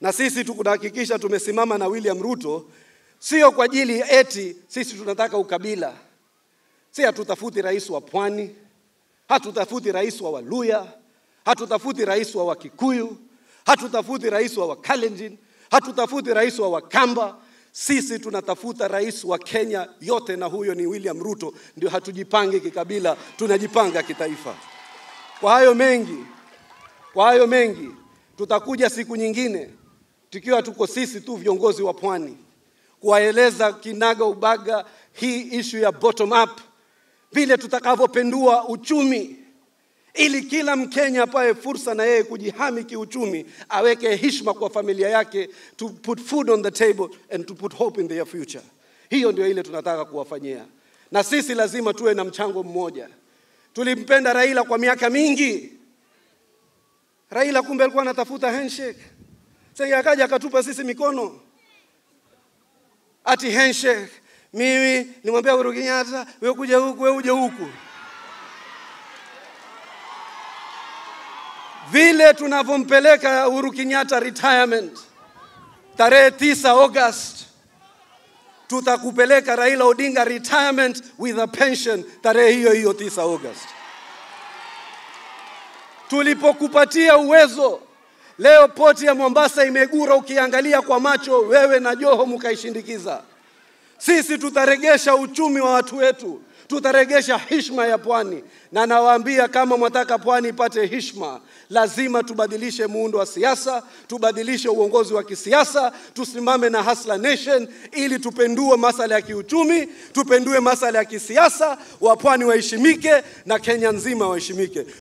na sisi tunahakikisha tumesimama na William Ruto, sio kwa ajili eti sisi tunataka ukabila. Si hatutafuti rais wa Pwani, hatutafuti rais wa Waluya, hatutafuti rais wa Wakikuyu, hatutafuti rais wa Wakalenjin, hatutafuti rais wa Wakamba. Sisi tunatafuta rais wa Kenya yote, na huyo ni William Ruto. Ndio hatujipangi kikabila, tunajipanga kitaifa. Kwa hayo mengi, kwa hayo mengi tutakuja siku nyingine tukiwa tuko sisi tu viongozi wa pwani kuwaeleza kinaga ubaga hii ishu ya bottom up, vile tutakavyopendua uchumi ili kila Mkenya apae fursa na yeye kujihami kiuchumi, aweke heshima kwa familia yake, to put food on the table and to put hope in their future. Hiyo ndio ile tunataka kuwafanyia, na sisi lazima tuwe na mchango mmoja. Tulimpenda Raila kwa miaka mingi. Raila kumbe alikuwa anatafuta handshake, sasa akaja akatupa sisi mikono ati handshake. Mimi nimwambia Uhuru Kenyatta, wewe kuja huku, wewe uje huku. vile tunavyompeleka Uhuru Kenyatta retirement tarehe tisa August, tutakupeleka Raila Odinga retirement with a pension tarehe hiyo hiyo tisa August. Tulipokupatia uwezo, leo poti ya Mombasa imegura, ukiangalia kwa macho, wewe na Joho mkaishindikiza. Sisi tutaregesha uchumi wa watu wetu, tutaregesha heshima ya pwani, na nawaambia kama mwataka pwani ipate heshima, lazima tubadilishe muundo wa siasa, tubadilishe uongozi wa kisiasa, tusimame na Hustler Nation ili tupendue masala ya kiuchumi, tupendue masala ya kisiasa, wapwani waheshimike na Kenya nzima waheshimike.